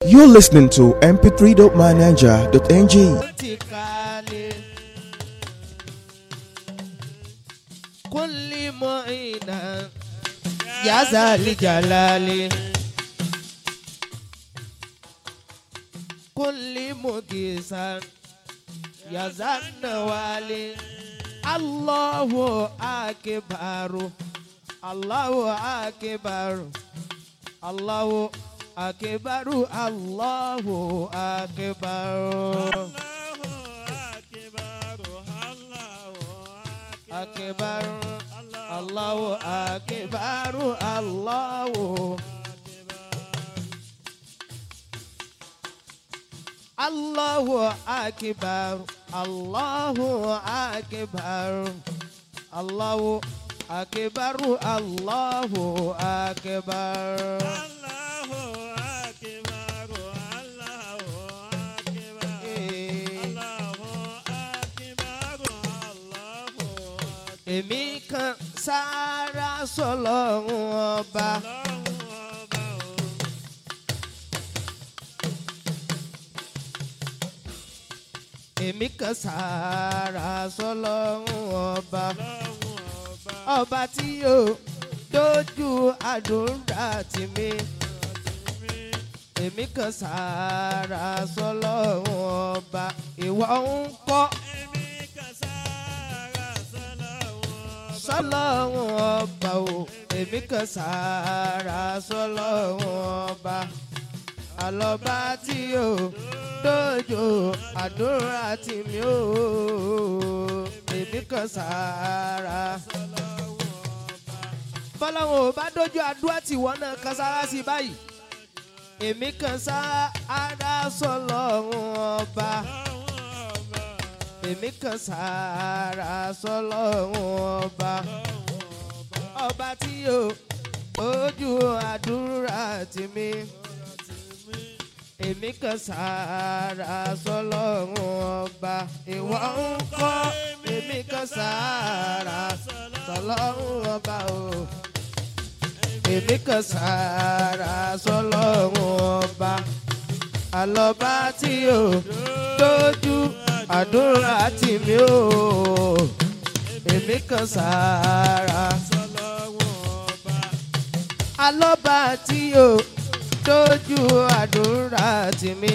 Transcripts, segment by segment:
You're listening to mp3.manager.ng. ti kalẹ̀. Kulli mu'ina ya zali jalali. Kulli mugisan ya zanawali. Allahu akibaru. Allahu akibaru. Allahu akibaru. Allahu akibaru. akbar Allahu akbar Allahu Allahu akbar Allahu akbar Allahu akbar Allahu akbar èmi kan sára sọlọ́run ọba. èmi kan sára sọlọ́run ọba. ọba tí yóò dojú àdúrà tì mí. èmi kan sára sọlọ́run ọba. ìwọ ń kọ́. sọlọ́run ọba o èmi kan sára sọlọ́run ọba àlọ́ba tí o dojú àdúrà tì mí o èmi kan sára. bọ́láwọn ò bá dojú àdúrà tí wọ́n náà kan sára sí báyìí èmi kan sára sọlọ́run ọba èmi kan sára sọlọ́run ọba ọba tí yóò ojú àdúrà tì mí èmi kan sára sọlọ́run ọba ìwọ ń kọ́ èmi kan sára sọlọ́run ọba o èmi kan sára sọlọ́run ọba àlọ́ba tí yóò dojú àdúrà tì mí o èmi kan sára alọ́ba tí o dojú àdúrà tì mí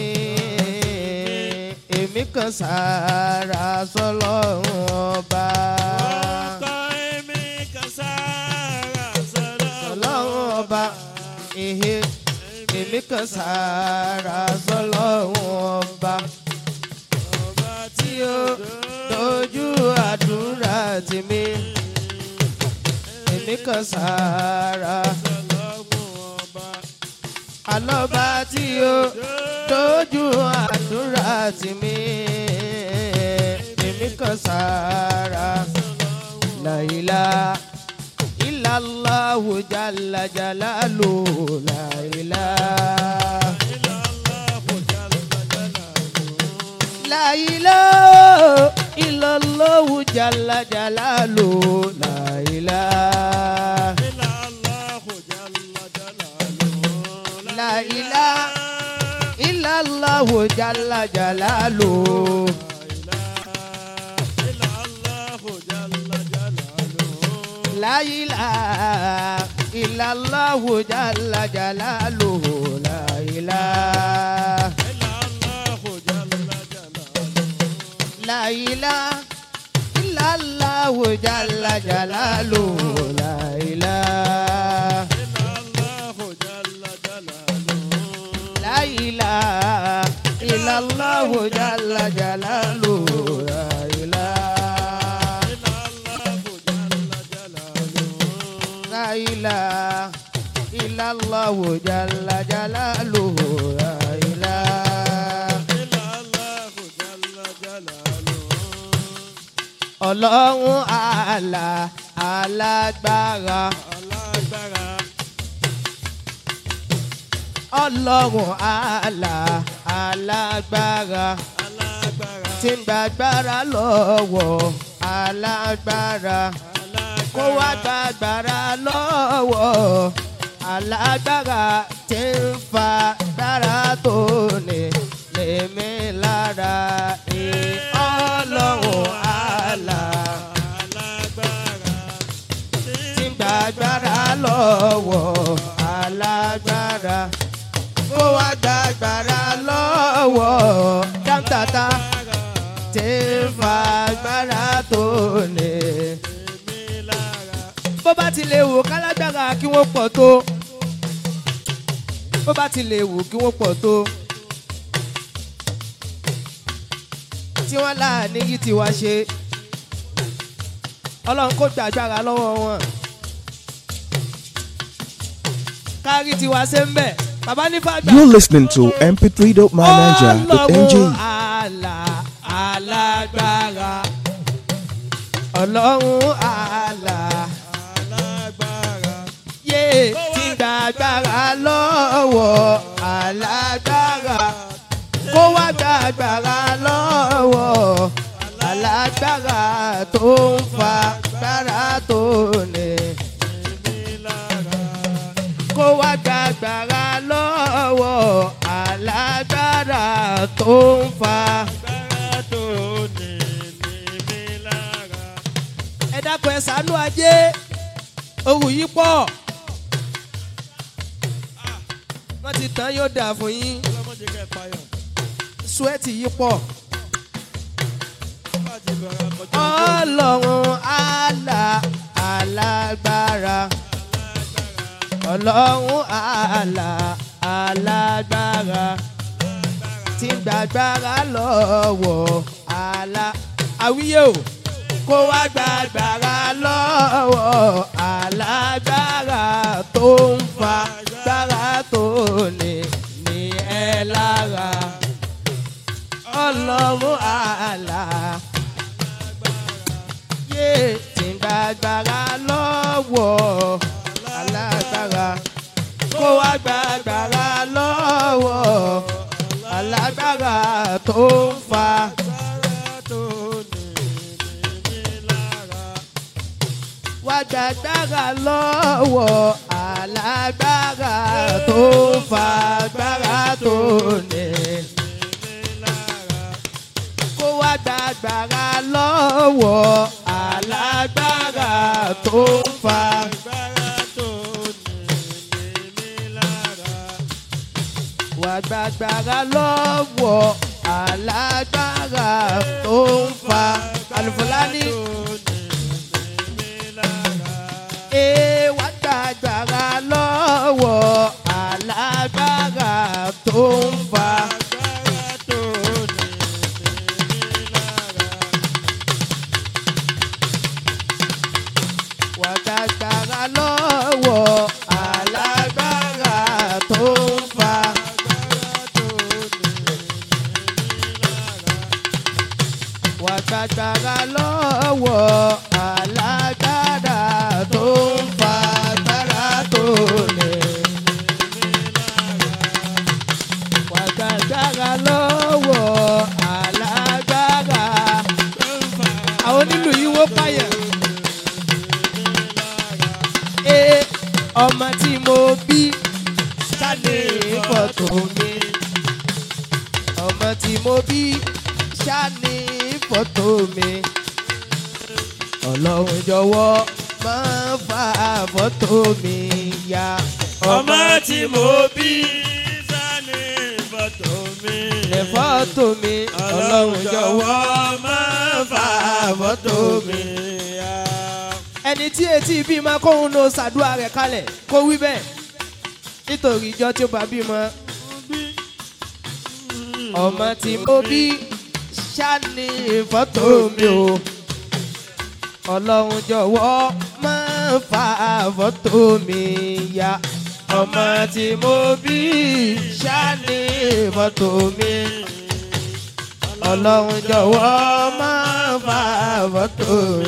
èmi kan sára sọlọ́run ọba sọlọ́run ọba ehe èmi kan sára sọlọ́run ọba tí ó dojú àdúrà tì mí èmi kan sára alọ́ba tí ó dojú àdúrà tì mí èmi kan sára láìlá ìlàláhu jàlá jàlálù láìlá. La ilaha illallah jalla jalalu La ilaha La ilaha illallah jalla jalalu La ilaha illallah jalla jalalu La ilaha La ilaha illallah jalla jalalu La ilaha La ilaha illallah jalla jalalu La ilaha La ilaha illallah jalla jalalu La ilaha ọlọ́run àlà alágbára ọlọ́run àlà alágbára tí ń gbàgbára lọ́wọ́ alágbára kó wá gbàgbára lọ́wọ́ alágbára tí ń fa gbára tó lè wò kálágbára kí wọ́n pọ̀ tó bó bá ti lè wò kí wọ́n pọ̀ tó tí wọ́n là níyì tí wá ṣe ọlọ́run kò gbàgbára lọ́wọ́ wọn kárí tiwa ṣe ń bẹ̀ bàbá nífà gbà. You're listening to mp3.mynaija.ng. ọlọ́run àlà alágbára ọlọ́run àlà yé tí gbàgbára lọ́wọ́ alágbára kó wá gbàgbára lọ́wọ́ alágbára tó ń fa gbára tó ní kó wá gbàgbára lọ́wọ́ alágbára tó ń fa. ẹ dákun ẹ ṣàánú ajé òwú yìí pọ̀ wọ́n ti tán yóò dà fún yín súwẹ́tì yìí pọ̀ ọlọ́run àlà alágbára ọlọ́run àlà alágbára tí ń gbàgbára lọ́wọ́ àlà àwíyé o kó wá gbàgbára lọ́wọ́ alágbára tó ń fa gbára tó ní ní ẹ lára ọlọ́run àlà yé tí ń gbàgbára lọ́wọ́ alágbára kó wá gbàgbára lọ́wọ́ alágbára tó ń fa. wá gbàgbára lọ́wọ́ alágbára tó ń fa gbára tó ní. kó wá gbàgbára lọ́wọ́ alágbára tó ń fa. wá gbàgbára lọ́wọ́ alágbára tó ń fa. alùfọlání. Ee, wá gbàgbára lọ́wọ́ alágbára tó ń fa. Wá gbàgbára lọ́wọ́ alágbára tó ń fa. Wá gbàgbára lọ́wọ́ alágbára tó ń fa agbára tó lè. Wá gbàgbára lọ́wọ́ alágbára. Àwọn onílù yìí wó pààyàn. Ee, ọmọ tí mo bí ṣáde fọ́tò mi. Ọmọ tí mo bí ṣáde fọ́tò mi. Ọlọ́run jọ̀wọ́ máa fa fọ́tò mi ya. ọmọ tí mo bí sani fọ́tò mi. Lẹ fọ́tò mi, Ọlọ́run jọ̀wọ́ máa fa fọ́tò mi. ya. Ẹni tí etí bí máa kóhun ló ṣàdúrà rẹ̀ kalẹ̀ kó wí bẹ́ẹ̀. Nítorí ìjọ tí ó bá bímọ. Ọmọ tí mo bí ṣáni fọ́tò mi o. Ọlọ́run jọ̀wọ́ máa fa fọ́tò mi ya. Ọmọ tí mo bí ṣáni fọ́tò mi. Ọlọ́run jọ̀wọ́ máa fa fọ́tò mi.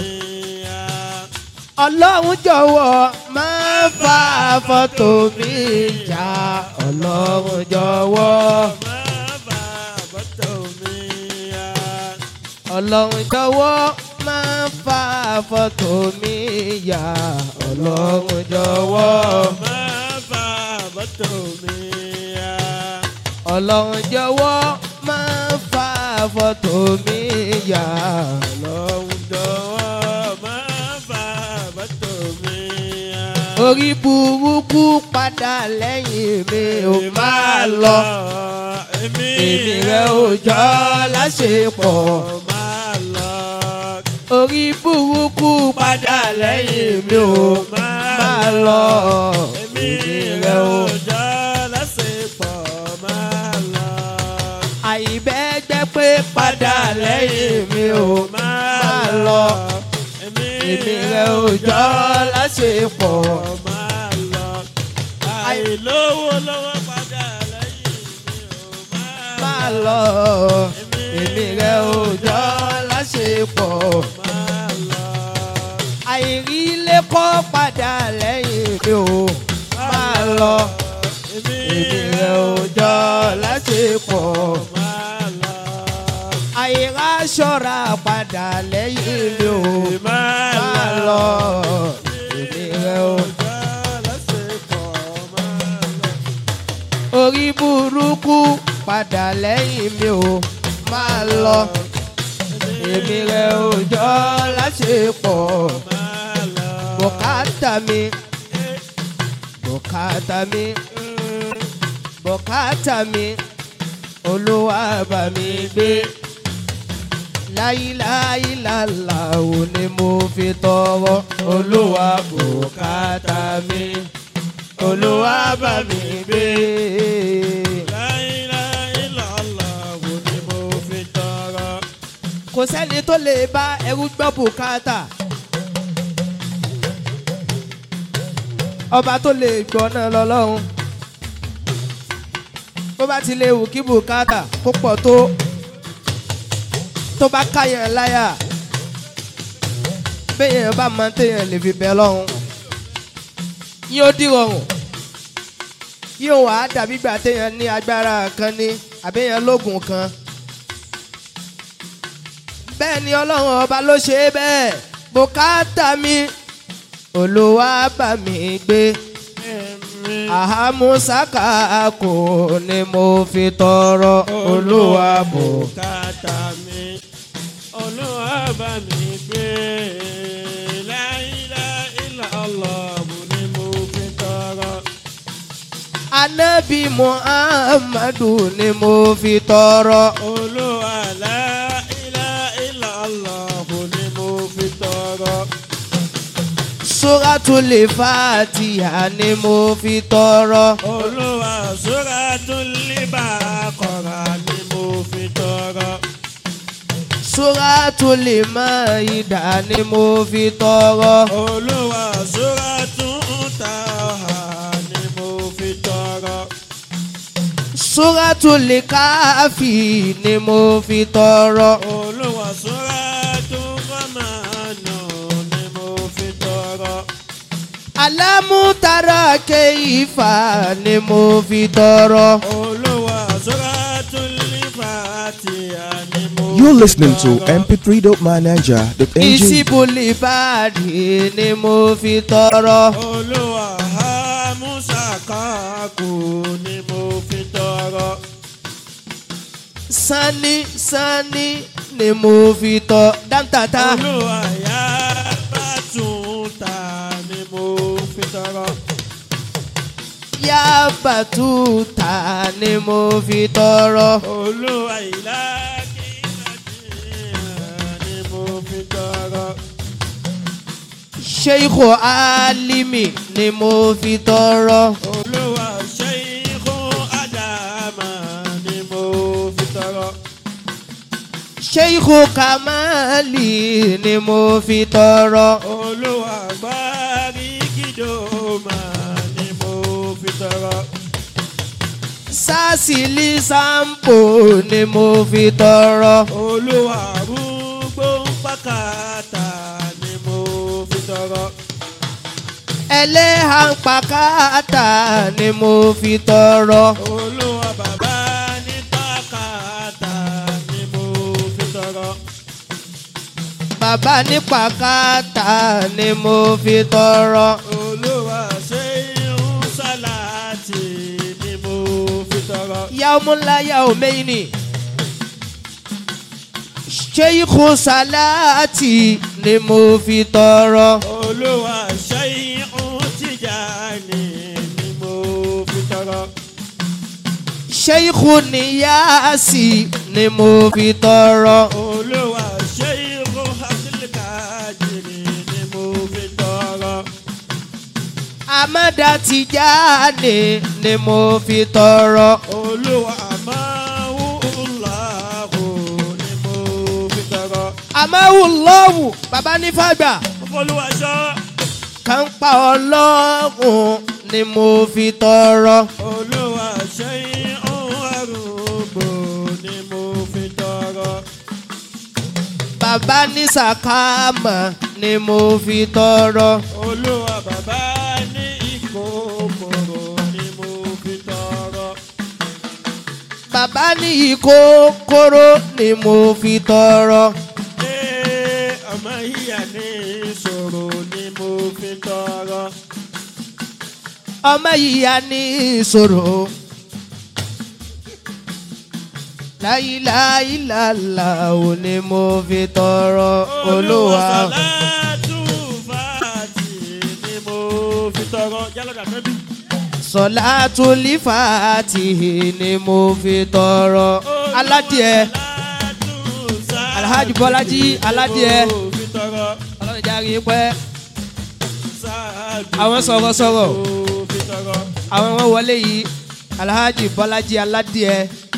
Ọlọ́run jọ̀wọ́ máa fa fọ́tò mi ya. Ọlọ́run jọ̀wọ́. máa fa fọ́tò mi ya. Ọlọ́run jọ̀wọ́ máa fa fọ́tò mi ya. Ọlọ́run jọ̀wọ́. máa fa fọ́tò mi ya. Ọlọ́run jọ̀wọ́ máa fa fọ́tò mi ya. Ọlọ́run jọ̀wọ́ máa fa fọ́tò mi ya. Orí burúkú padà lẹ́yìn mi ò máa lọ. èmi Èmi rẹ̀ ò jọ láṣepọ̀. máa lọ. Orí burúkú padà lẹ́yìn mi ò máa máa lọ èmi èmi rẹ̀ rẹ̀ ò o. jọ lásìkò máa lọ. àìbẹ́gbẹ́ pé padà lẹ́yìn mi ò máa lọ èmi èmi rẹ̀ ò jọ láṣepọ̀. máa lọ. àìlówó lọ́wọ́ padà lẹ́yìn mi ò máa máa lọ èmi rẹ̀ ò jọ láṣepọ̀. máa lọ. àìrí ilé kọ́ padà lẹ́yìn mi ò máa lọ èmi èmi rẹ̀ ò jọ láṣepọ̀. máa lọ. àìrá ṣọ́ra padà lẹ́yìn mi ò máa máa lọ èmi rẹ̀ ò. jọ lásìkò máa lọ. orí burúkú padà lẹ́yìn mi ò máa lọ èmi rẹ̀ ò jọ láṣepọ̀ máa lọ. bùkátà mi bùkátà mi bùkátà mi olúwa bá mi gbé láyíláyílàlà ò ní mo fi tọrọ olúwa bùkátà mi olúwa bá mi gbé. láìláìlọ́lọ́wọ́ ni mo fi tọrọ. kò sẹ́ni tó lè bá ẹrú gbọ́ bùkátà. ọba tó lè gbọ́ náà lọ́lọ́run. bó bá ti lè wù kí bùkátà kó pọ̀ tó tó bá káyàn láyà béèyàn bá máa téèyàn lè fi bẹ́ lọ́hùn. yóò dìrọ̀rùn yóò wá dàbí gbà téèyàn ní agbára kan ní àbẹ́yàn lóògùn kan bẹ́ẹ̀ ni ọlọ́run ọba ló ṣe é bẹ́ẹ̀ bùkátà mi olúwa bá mi gbé àhámúsáká kò ní mo fi tọrọ olúwa bò. bùkátà mi olúwa bá mi gbé láìláìlọ́lọ́wọ́ ni mo fi tọrọ. anabi muhammadu ni mo fi tọrọ olúwa láìláìlọ́lọ́wọ́ ni mo fi tọrọ. suratul fatiha ni mo fi tọrọ olúwa suratul baqara ni mo fi tọrọ. suratul maida ni mo fi tọrọ olúwa suratul taha ni mo fi tọrọ. suratul káfí ni mo fi tọrọ. olúwa suratul ramanu ni mo fi tọrọ. alámútara keifa ni mo fi tọrọ. olúwa suratul fatiha ni mo fi You're listening to tọrọ. mp3.manager.ng. ìsibúlì báàdì ni mo fi tọrọ. olúwa hamusa kaku ni mo fi tọrọ. sani sani ni mo fi tọ dáńtàtà. olúwa ya bàtúntà ni mo fi tọrọ. yá bàtúta ni mo fi tọrọ. olúwa ìlà ni mo fi tọrọ. sheikh alimi ni mo fi tọrọ. olúwa ṣẹ́yìnkù ádámà ni mo fi tọrọ. sheikh kamali ni mo fi tọrọ. olúwa gbárí kìdómà ni mo fi tọrọ. sásìlì sampo ni mo fi tọrọ. olúwa rúgbó pàkàtà ni mo fi tọrọ. ẹlẹ́hàn pàkátà ni mo fi tọrọ. olúwa bàbá ní pàkàtà ni mo fi tọrọ. bàbá ní pàkátà ni mo fi tọrọ. olúwa ṣe irun sálàtì ni mo fi tọrọ. yaumula yaumaini sheikh salati ni mo fi tọrọ. olúwa ṣe irun Tìjàní ni mo fi tọrọ. sheikh niyasi ni mo fi tọrọ. olúwa ṣe irun Abdulkadiri ni mo fi tọrọ. amada Tijani ni mo fi tọrọ. olúwa máa ń láàbò ni mo fi tọrọ. àmọ́wù lọ́wù bàbá nífàgbà olúwa ṣọ́. kan pa ọlọ́run ni mo fi tọrọ. olúwa ṣe ohun àrùngbò ni mo fi tọrọ. bàbá ní sàkámà ni mo fi tọrọ. olúwa bàbá ní ìkókòrò ni mo fi tọrọ. bàbá ní ìkókóró ni mo fi tọrọ. ee ọmọ ìyá ní ìṣòro ni mo fi tọrọ. ọmọ ìyá ní ìṣòro. láyìláyìlàlà ò ní mo fi tọrọ olúwa. sàlátù fàtì ni mo fi tọrọ. jálọ̀dà nẹ́bí. sọ̀látù lífàtì ni mo fi tọrọ. aládìẹ Alhaji Bọ́lájí aládìẹ. ọlọ́run járe pẹ́ Àwọn sọ̀rọ̀sọ̀rọ̀. àwọn wọn wọlé yìí alhaji bọ́lájí aládìẹ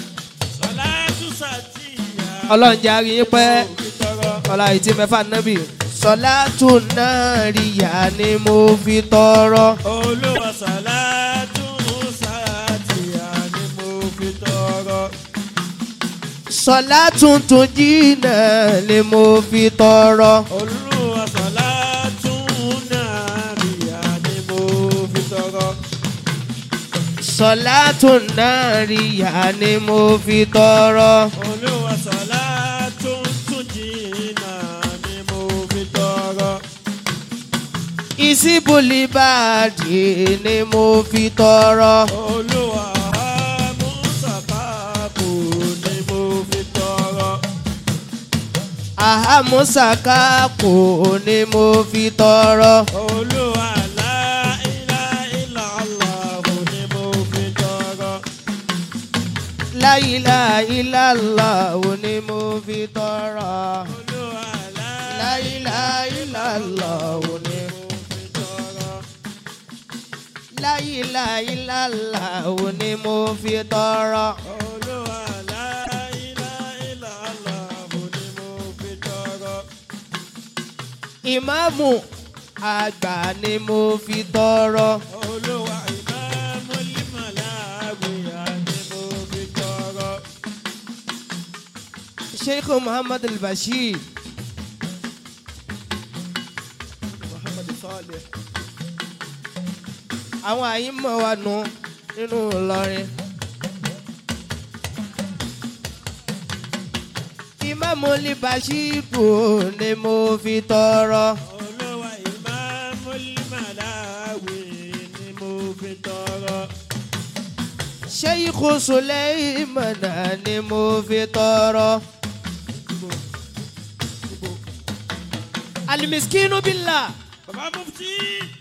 ọlọ́run járe pẹ́ ọlá ìtì mẹ́fà nábì. sọ̀látù náà ríyà ni mo fi tọrọ. Olúwa sàlátù sàtìyà ni mo fi tọrọ. sọ̀látù tún jìnnà ni mo fi tọrọ. Olúwa sàlátù nàríyà ni mo fi tọrọ. sọ̀látù náà ríyà ni mo fi tọrọ. Olúwa sàlátù tùjìnà ni mo fi tọrọ. ìsíbùlì bàdì ni mo fi tọrọ. Olúwa mùsàfàbù ni mo fi tọrọ. ahamusaka kò ní mo fi tọrọ. Olúwa láìláìláàlá ni mo fi tọrọ. láìláìláìlá ò ní mo fi tọrọ. Olúwa láìláìláìlá ò ní. láìláìláìlá ò ní mo fi tọrọ. Olúwa láìláìláàlá ni mo fi tọrọ. ìmáàmù àgbà ni mo fi tọrọ. Olúwa ìmáàmù límọ̀láwìyà ni mo fi tọrọ. sheikh muhammad al-bashir. muhammad salih. àwọn àyínmọ̀ wa nù nínú Ìlọrin. ìmáàmù al-bashiru ni mo fi tọrọ. Olúwa ìmáàmù límọ̀láwì ni mo fi tọrọ. sheikh suleimana ni mo fi tọrọ. alimiskinu billah. Bàbá Mufti.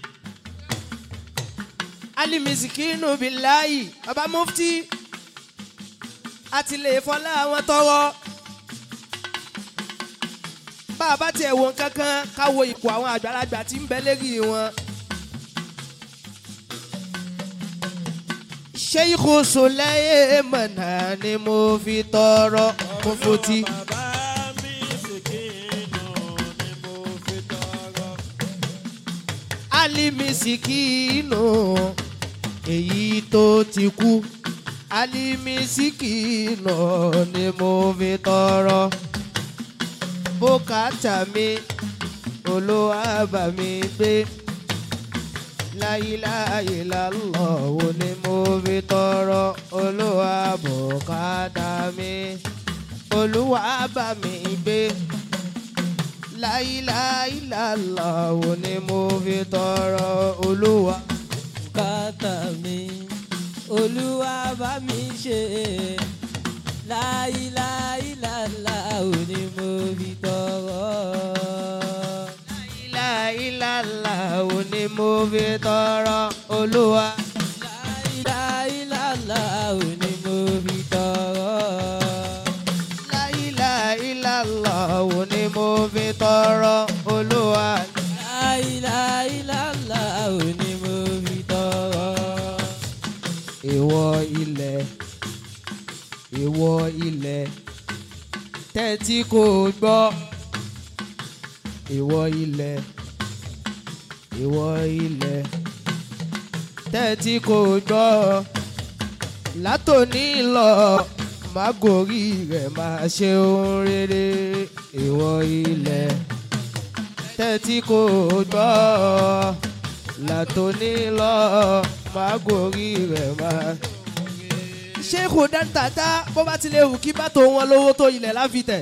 alimisikinu bilayi baba mufti àti lè fọlá àwọn tọrọ bàbá tiẹ̀ wo kankan káwo ipò àwọn àgbàlagbà tí ń bẹ lérí wọn. sheikhu suleimana ni mo fi tọrọ mufuti. Bàbá mi sìkìnà ni mo fi tọrọ. alimisikinu èyí tó ti kú alimisikinu ni mo fi tọrọ bùkátà mi olúwa mi gbé láyíláyé lálọ́wọ́ ni mo fi tọrọ olúwa bùkátà mi olúwa bá mi gbé láìláìláìláwò ni mo fi tọrọ olúwa. bùkátà mi olúwa bá mi ṣe láìláìláìlá ò ní mo fi tọrọ. láìláìláìláwò ni mo fi tọrọ olúwa. láìláìláìlá ò ní mo fi tọrọ. láìláìláìláwò ni mo fi tọrọ olúwa. láìláìláìlá ò ní mo fi ìwọ ilẹ̀ tẹ́tí kò gbọ́ ìwọ ilẹ̀ ìwọ ilẹ̀ tẹ́tí kò gbọ́ látòní lọ mágòrí rẹ̀ máa ṣe ohun rere ìwọ ilẹ̀ tẹ́tí kò gbọ́ látòní lọ mágòrí rẹ̀ máa. ṣéèkù dáńtàtà bó bá ti lè wù kí bàtò wọn lówó tó ilẹ̀ láfitẹ̀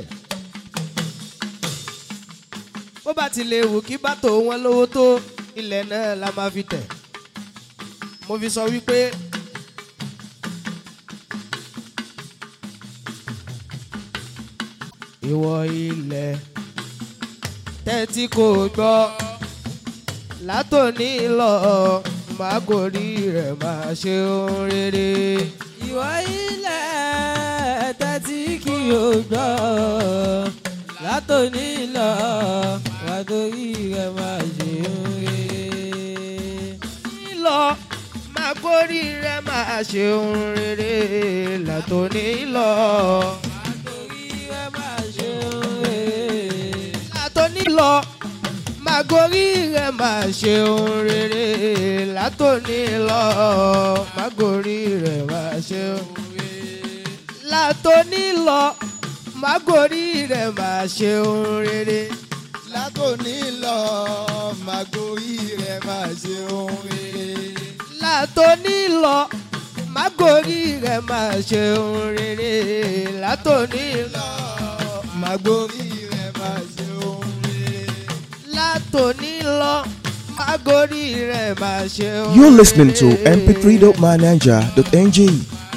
bó bá ti lè wù kí bàtò wọn lówó tó ilẹ̀ náà la máa fi tẹ̀ mo fi sọ wípé ìwọ ilẹ̀ tẹ́tí kò gbọ́ látòní lọ mágòrí rẹ̀ máa ṣe ohun rere. ìwọ ilẹ̀ tẹ́tí kí o gbọ́ látòní lọ látòrí rẹ̀ máa ṣe oore. lọ mágòrí rẹ̀ máa ṣe ohun rere látòní lọ. látòrí rẹ̀ máa ṣe oore. látòní lọ mágòrí rẹ̀ máa ṣe ohun rere látòní lọ mágòrí rẹ̀ máa ṣe ohun rere látòní lọ mágòrí rẹ̀ máa ṣe ohun rere látòní lọ màgòrí rẹ̀ máa ṣe ohun rere. látòní lọ mágòrí rẹ̀ máa ṣe ohun rere látòní lọ màgòrí rẹ̀ máa ṣe ohun rere. látòní lọ mágòrí rẹ̀ máa ṣe ohun rere. You're listening to mp3.manager.ng.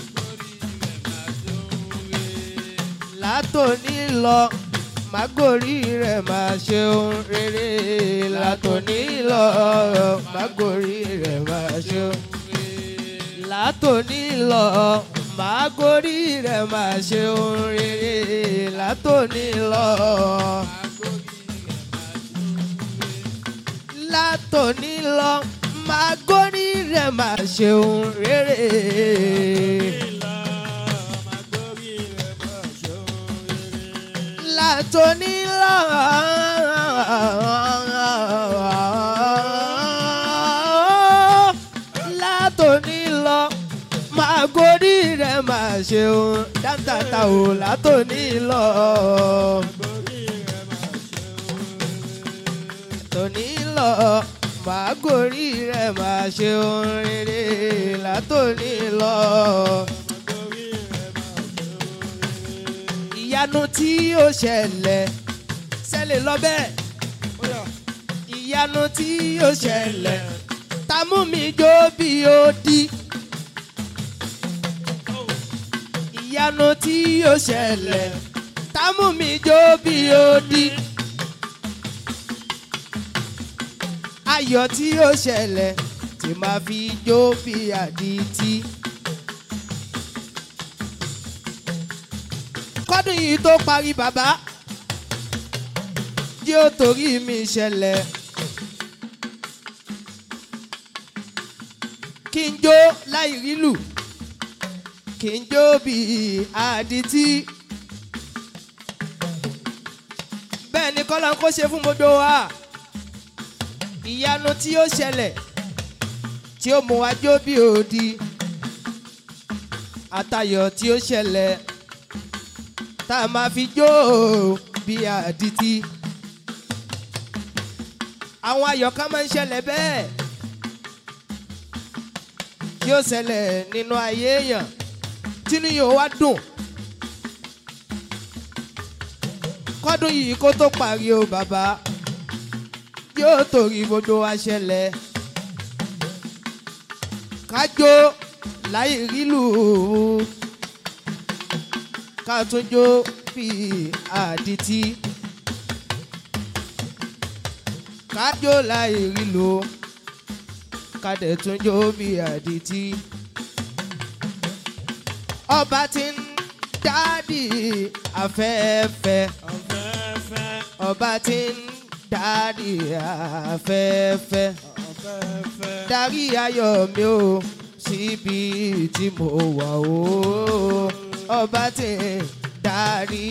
látòní lọ mágòrí rẹ̀ máa ṣe ohun rere látòní lọ mágòrí rẹ̀ máa ṣe ohun rere látòní lọ mágòrí rẹ̀ máa ṣe ohun rere látòní lọ. látòní lọ mágòrí rẹ̀ máa ṣe ohun rere. látòní lọ. látòní lọ máa gorí rẹ̀ máa ṣeun dáńtàtà ò látòní lọ. tòní lọ máa gorí rẹ̀ máa ṣeun rere látòní lọ. ìyanu tí ó ṣẹlẹ̀ ṣẹlẹ̀ lọ bẹ́ẹ̀. ìyanu tí ó ṣẹlẹ̀ ta mú mi jó bí ó di. ìyanu tí ó ṣẹlẹ̀ ta mú mi jó bí ó di. ayọ̀ tí ó ṣẹlẹ̀ tí máa fi jó bí àdìtì. kọ́dún yìí tó parí bàbá tí ó torí mi ṣẹlẹ̀. kí n jó láì rílù kí n jó bí àdìtì. bẹ́ẹ̀ ni kọ́lá ń kó ṣe fún gbogbo wa ìyanu tí ó ṣẹlẹ̀ tí ó mú wa jó bí òdi àtayọ̀ tí ó ṣẹlẹ̀ tá a máa fi jó bí àdìtì. àwọn ayọ̀ kan máa ń ṣẹlẹ̀ bẹ́ẹ̀ tí ó ṣẹlẹ̀ nínú ayé èèyàn tínú yóò wá dùn. kọ́dún yìí kó tó parí o bàbá yóò torí gbogbo wa ṣẹlẹ̀ kájó láì rílù ká tún jó bí àdìtì kájó láì rílù ká dẹ̀ tún jó bí àdìtì ọba tí ń dádì afẹ́fẹ́ Afẹ́fẹ́, ọba tí ń dádì afẹ́fẹ́ afẹ́fẹ́, darí ayọ̀ mi o síbi tí mo wà o ọba tí ń darí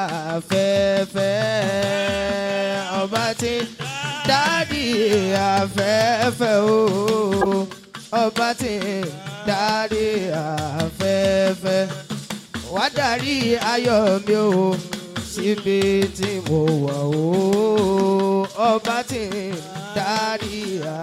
afẹ́fẹ́ ọba tí ń darí afẹ́fẹ́ o ọba tí ń darí afẹ́fẹ́ wá darí ayọ̀ mi o síbi tí mo wà o ọba tí ń darí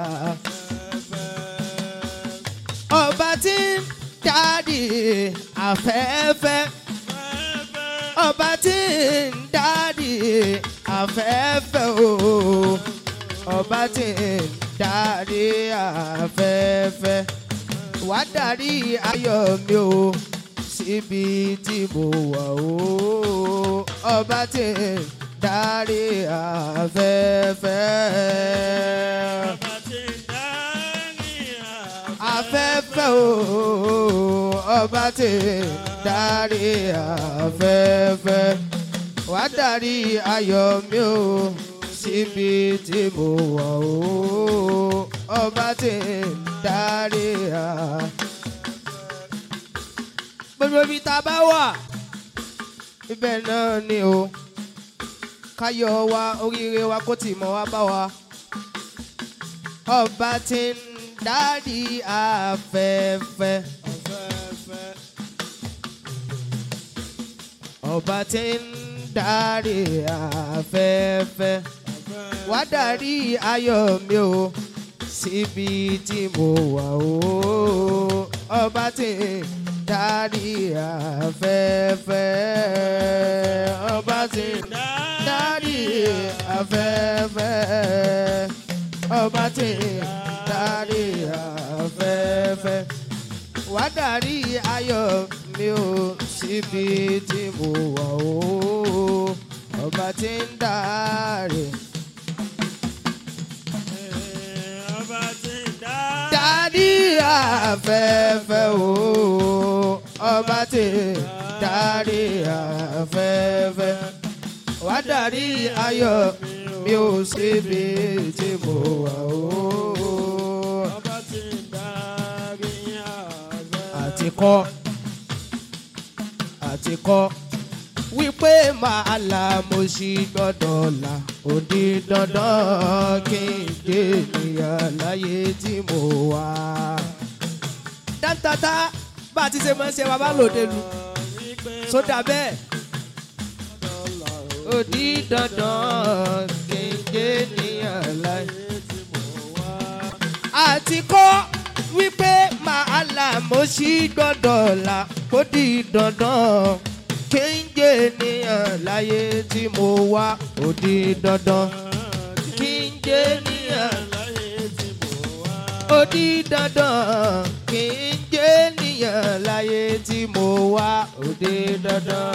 afẹ́fẹ́ ọba tí ń darí afẹ́fẹ́ ọba tí ń darí afẹ́fẹ́ o ọba tí ń darí afẹ́fẹ́ wá darí ayọ̀ mi o síbi tí mo wà o ọba tí ń darí afẹ́fẹ́ Ọba tí ń darí afẹ́fẹ́ o ọba tí ń darí afẹ́fẹ́ wá darí ayọ̀ mi o síbi tí mo wà o ọba tí ń darí afẹ́fẹ́. gbogbo ibi tá a bá wà ibẹ̀ náà ni o káyọ̀ wa oríire wa kó tì mọ́ wá bá wa ọba tí ń darí afẹ́fẹ́. ọba tí ń darí afẹ́fẹ́. wá darí ayọ̀ mi o síbi tí mo wà o. ọba tí ń darí afẹ́fẹ́. ọba tí ń darí afẹ́fẹ́. ọba tí ń darí afẹ́fẹ́. wá darí ayọ̀ mi o síbi tí mo wà o. ọba tí ń darí. Ọba tí ń darí. darí afẹ́fẹ́ o. ọba tí ń darí afẹ́fẹ́. wá darí ayọ̀ mi ò síbi tí mo wà o. Ọba tí ń darí afẹ́fẹ́. àti kọ́ àti kọ́ wípé màá la mo sì gbọ́dọ̀ là ó di dandan kí n dé ènìyàn láyé tí mo wà. dáńtátá bá a ti ṣe máa ń ṣe wa bá lòde lu sódà bẹ́ẹ̀ ó di dandan kí n dé ènìyàn láyé àti kọ́ wípé màá là mo sì gbọ́dọ̀ là kó di dandan kí n jẹ́ ènìyàn láyé tí mo wá ó di dandan kí n jẹ́ ènìyàn ó di dandan kí n jẹ́ ènìyàn láyé tí mo wá ó di dandan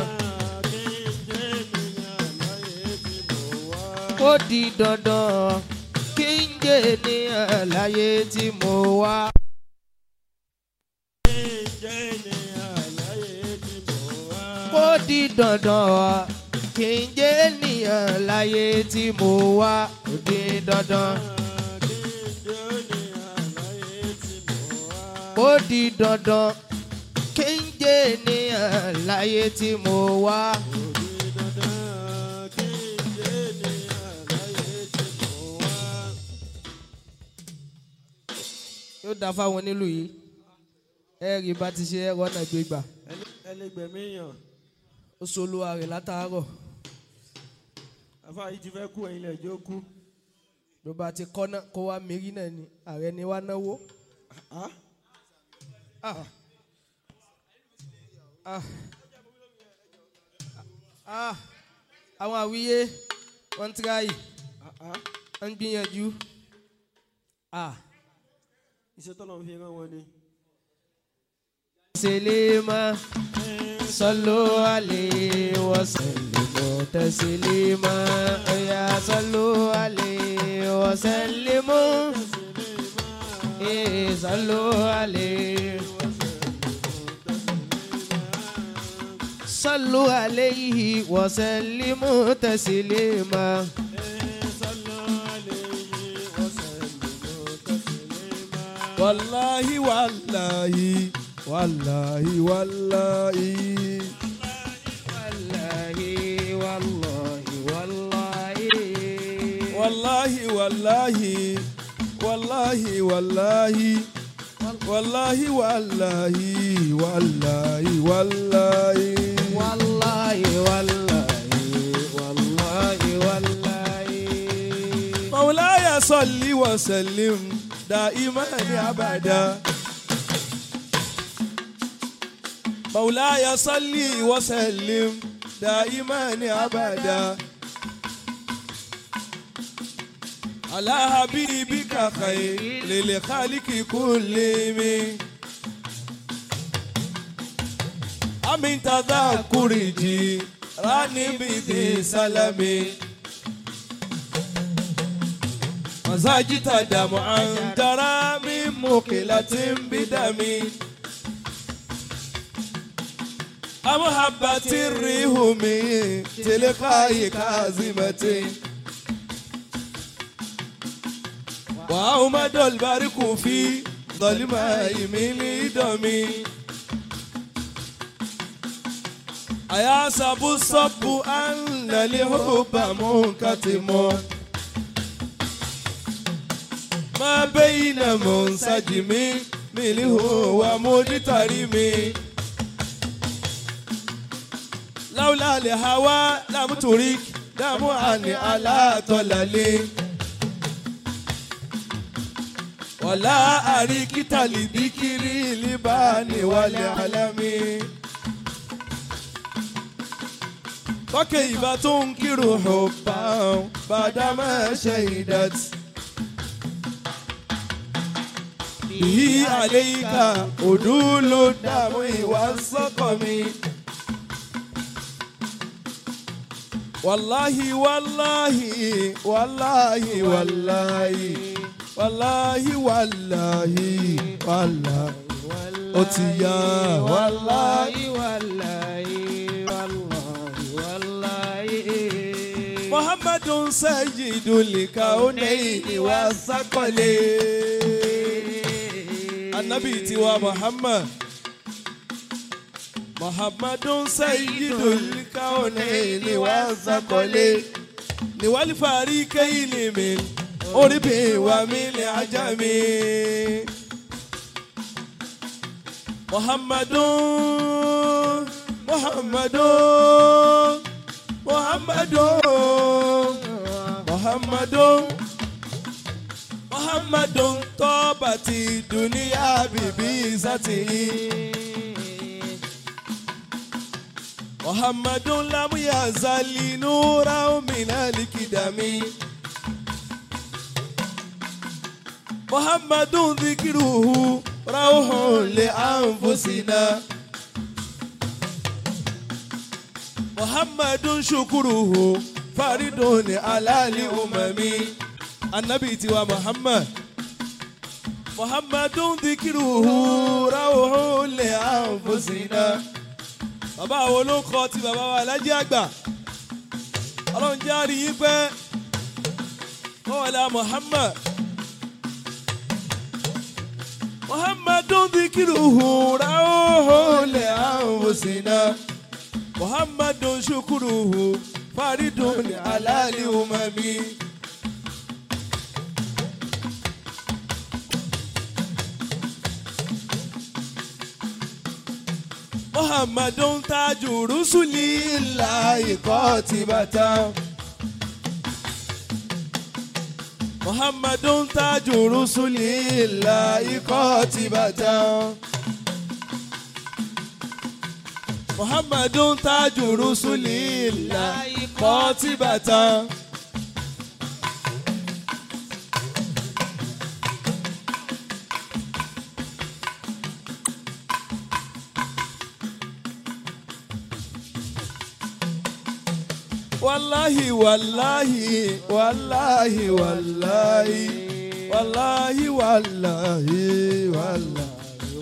ó di dandan kí n jẹ́ ènìyàn láyé tí mo wá. ó di dandan kí n jẹ́ ènìyàn láyé tí mo wá ó di dandan. ó di dandan kí n jẹ́ ènìyàn láyé tí mo wá. yóò dá fáwọn onílù yìí ẹ rí bá ti ṣe ẹrọ náà gbé gbà ẹlẹgbẹmí yàn ó solúwa rẹ̀ látàárọ̀ afa yìí ti fẹ́ kú ẹ̀yin lẹ́jọ́ kú. ló bá ti kọ́ náà kó wá mérí náà ni ààrẹ ni wá náwó. Ah, Ah. Ah. Ah. àwọn àwíyé wọ́n ń tíráyì ah, ah. wọ́n ń gbìyànjú. Ah. iṣẹ́ tọ́lọ̀ ń fi rán wọn ni. سليما صلوا عليه وسلموا تسليما يا صلوا عليه وسلموا إيه صلوا عليه صلوا عليه وسلموا تسليما wàláhí wàláhí wàláhí wàláhí. wàláhì wàláhì wàláhì wàláhì wàláhì wàláhì wàláhì wàláhì. Wallahi, wallahi, wallahi, wallahi. مولاي صل وسلم دائما ابدا مولاي صل وسلم دائما ابدا على حبيبك خير للخالق كلهم أمن تذكر جيراني بذي سلامي مزاجت دمعا ترى من مقلة بدمي أمحبة الريهم تلقاي كازمة وأومد البرق في ظلماء من دمي أيحسب الصب أن الحب منكتم ما بين منسجم منه ومجترم لولا الهوى لم ترك دمعا على طلل ولا أريك لذكر لبان والعلم فكيف تنكر حبا بعدما شهدت به عليك أدول الدم والسقم والله والله والله والله والله والله والله ó ti yá Wallahi, wallahi, wallahi, wallahi. muhammadun sayyidul kaunayni wasaqalayn anabi tiwa muhammad muhammadun sayyidul kaunayni wasaqalayn niwali farikayni min oribi wa min ajami muhammadun muhammadun muhammadun muhammadun muhammadun tọ́bàtì dùníyà bìbí sátìyí. muhammadun lamuya zali nura mina likidami. muhammadun zikiruhu rauhun li anfusina. muhammadun shukuruhu faridun alali umami anabi tiwa muhammad muhammadun dikiruhu rauhun li anfusina bàbá wo ló kọ ti bàbá wa alájí àgbà ọlọ́run jẹ́ àrí yín pẹ́ kọ́wọ́lá muhammad muhammadun dikiruhu rauhun li anfusina. muhammadun shukuruhu faridun alali umami. muhammadun taju rusuli illa ikotibata. muhammadun taju rusuli illa ikotibata. muhammadun taju rusuli illa ikotibata. wallahi wallahi wallahi wallahi wallahi wallahi wallahi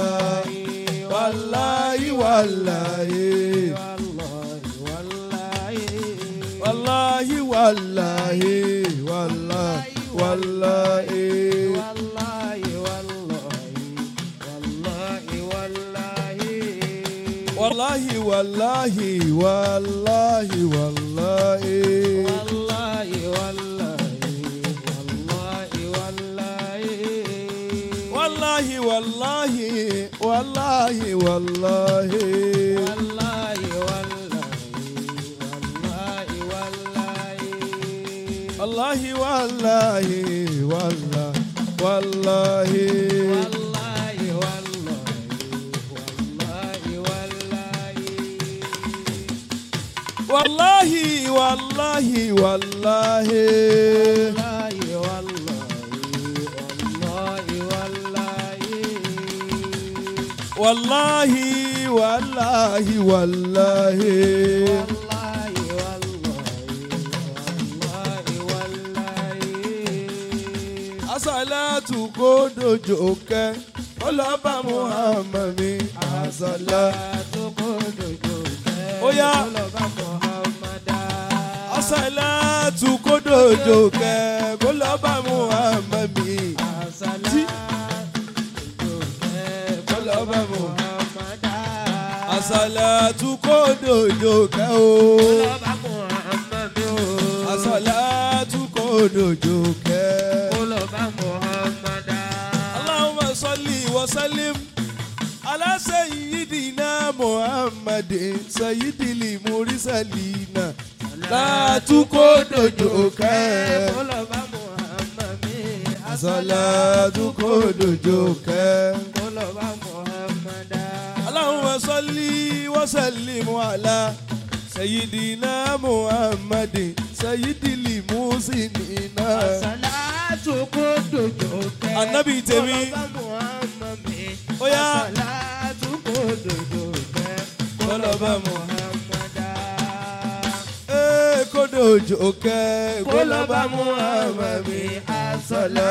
wallahi wallahi wallahi wallahi wallahi wallahi wallahi wallahi wallahi wallahi wàláhì wàláhì wàláhì. Wallahi, wallahi, wallahi, wallahi. wàláhì wàláhì wàláhì wàláhì. Wallahi, wallahi, wallahi, wallahi. wàláhì wàláhì wàláhì. Wallahi, wallahi, wallahi, wàláhì wàláhì wàláhì. wallahi, wallahi, wallahi. asalatu kó dojo kẹ́ ọlọ́ba muhammed mi asala. Ó yá. asalatu kó dojo kẹ́ ọlọ́ba muhammed mi. ọlọ́ba muhammed. asalatu kó dojo kẹ́ o. asalatu kó dojo kẹ́. اللهم صل وسلم على سيدنا محمد سيد المرسلين لا تكودجوك صلاة كودجوك اللهم صل وسلم على سيدنا محمد سيد المحسنين Ànábì tèmi. Ó yá. Kọ́lọ́bà Ee kódòjò kẹ́ kólọ́bà Muhammad mi asọ́lá.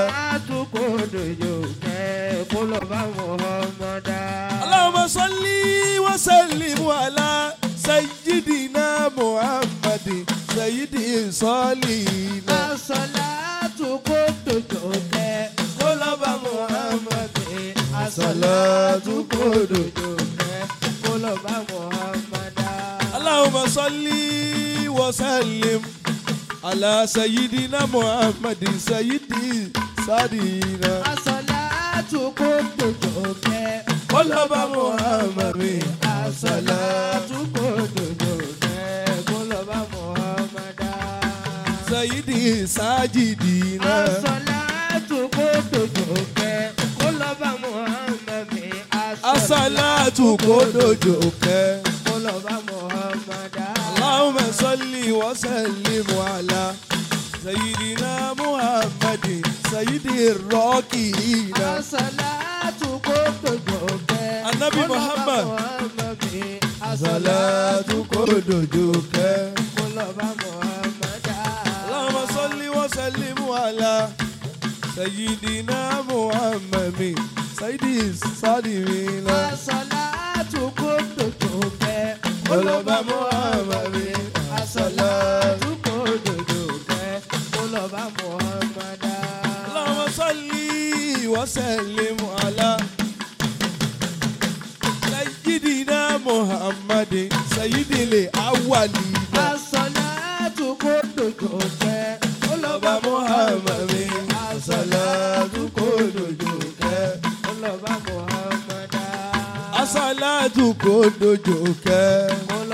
Allahumma salli wa sallim ala sayyidina Muhammad sayyidi salina. Kólọ́bà Muhammad mi asọ́látù kódòjò. Allahumma salli wa sallim ala sayyidina Muhammad sayyidi sadina. Kólọ́bà Muhammad mi asọ́látù sayyidi sajidina. Asalatu kódòjò kẹ́. Allahumma salli wa sallim ala sayyidina Muhammadin sayyidi rọ́kìnà. Anabi Muhammad. Asalatu kódòjò kẹ́. Allahumma salli wa sallim ala sayyidina Muhammadin sayyidi sadimina. Kólọ́bà Muhammadin asalatu. Allahumma salli wa sallim ala sayyidina Muhammadin sayyidil awwalina. Kólọ́bà Muhammadin asalatu kódòjò kẹ́. Asalatu kódòjò kẹ́.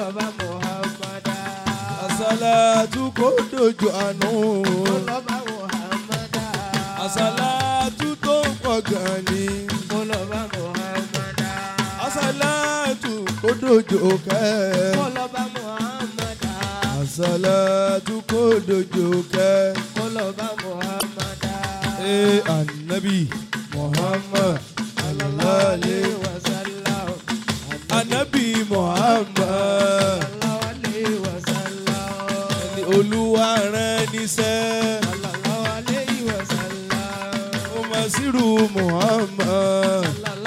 Asalatu kódòjò àánú. Asalatu tó pọ̀ gan ni. Asalatu kódòjò kẹ́. Asalatu kódòjò kẹ́. Ee anabi Muhammad alalale. Anabi Muhammad ẹni olúwa rán níṣẹ́. Ó máa sírù Muhammad.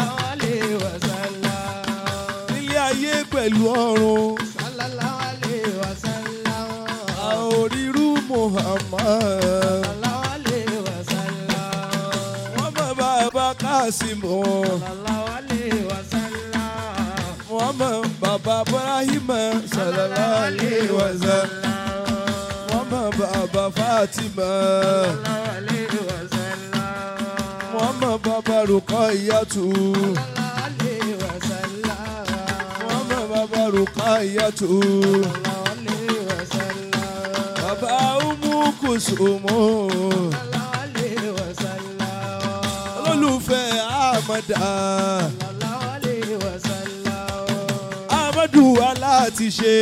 Nílé ayé pẹ̀lú ọ̀run. A ò rírú Muhammad. Wọ́n mọ̀ bàbá Kásímù. Wọ́n mọ̀ bàbá Ibrahim sallallahu alaihi wasallam. Wọ́n mọ̀ bàbá Fatima. muhammad bàbá rúkọ ìyàtú muhammad bàbá rúkọ ìyàtú bàbá umu kùsùmù olólùfẹ́ àmàdà amadu aláàtìṣe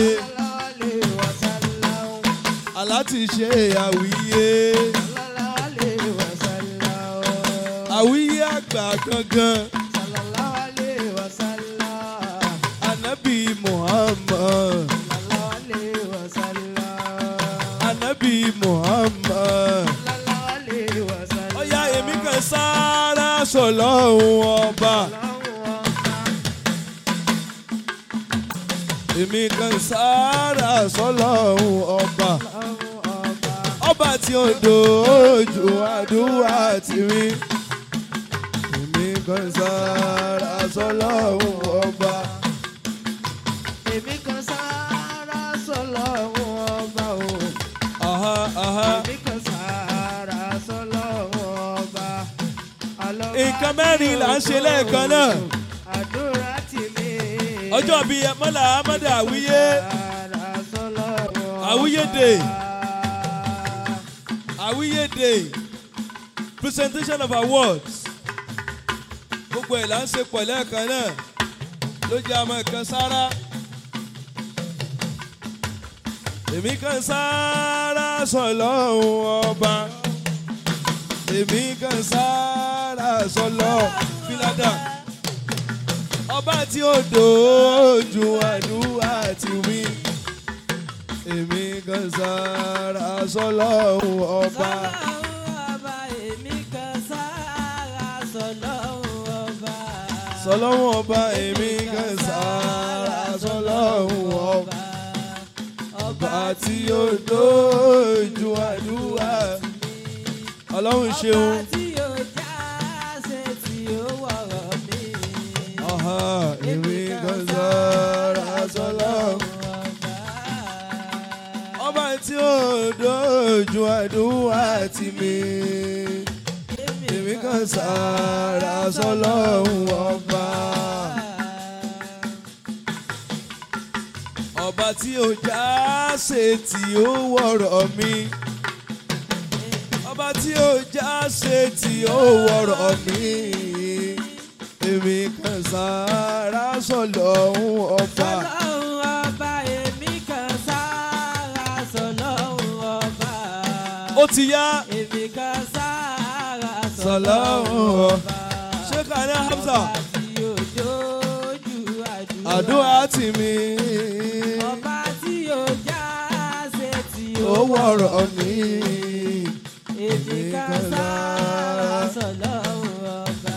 aláàtìṣe àwíyé àwíyé àgbà gangan anabi muhammad anabi muhammad ọ̀yá èmi kan sáárá sọ̀lọ́hún ọba èmi kan sáárá sọ̀lọ́hún ọba ọba tí ó dojú àdúrà tì mí èmi kan sáárá sọ̀lọ́hún ọba. Èmi kan sára sọ́lọ́run ọba o. Aha, aha. Èmi kan sára sọ́lọ́run ọba. Àlọ́ba nǹkan mẹ́rin là ń ṣe lẹ́ẹ̀kan náà Àdúrà tì mí. ọjọ́ bíi mọ́là amadu àwíyé Sára sọ́lọ́run ọba. Àwíyé day. àwíyé day presentation of awards gbogbo ẹ̀ là ń ṣe pọ̀ lẹ́ẹ̀kan náà ló jẹ́ àmọ́ ìkan sára èmi kan sára sọ̀lọ́hún ọba èmi kan sára sọ̀lọ́ fíládà ọba tí ó dojú àdúrà ti wí èmi kan sára sọ̀lọ́hún ọba. sọlọ́hún ọba èmi kan sára sọlọ́hún ọba ọba tí ó dojú àdúrà ọlọ́run ṣeun ọ̀hà èmi kan sára sọlọ́hún ọba tí ó dojú àdúrà tì mí èmi kan sára sọlọ́hún ọba. ọba tí ó já ṣe tí ó wọ̀rọ̀ mi. ọba tí ó já ṣe tí ó wọ̀rọ̀ mi. èmi kan sára sọlọ́hún ọba. ó ti yá Èmi kan sára sọlọ́hún ọba. ṣé kàní hamza tí ó dojú àdúrà. àdúrà tì mí. Ọba tí ó já ṣe tí ó ó wọ̀rọ̀ mi. Èmi kan sára sọ̀lọ́run ọba.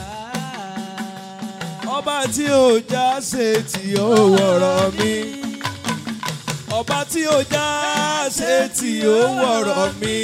ọba tí ó já ṣe tí ó wọ̀rọ̀ mi. ọba tí ó já ṣe tí ó wọ̀rọ̀ mi.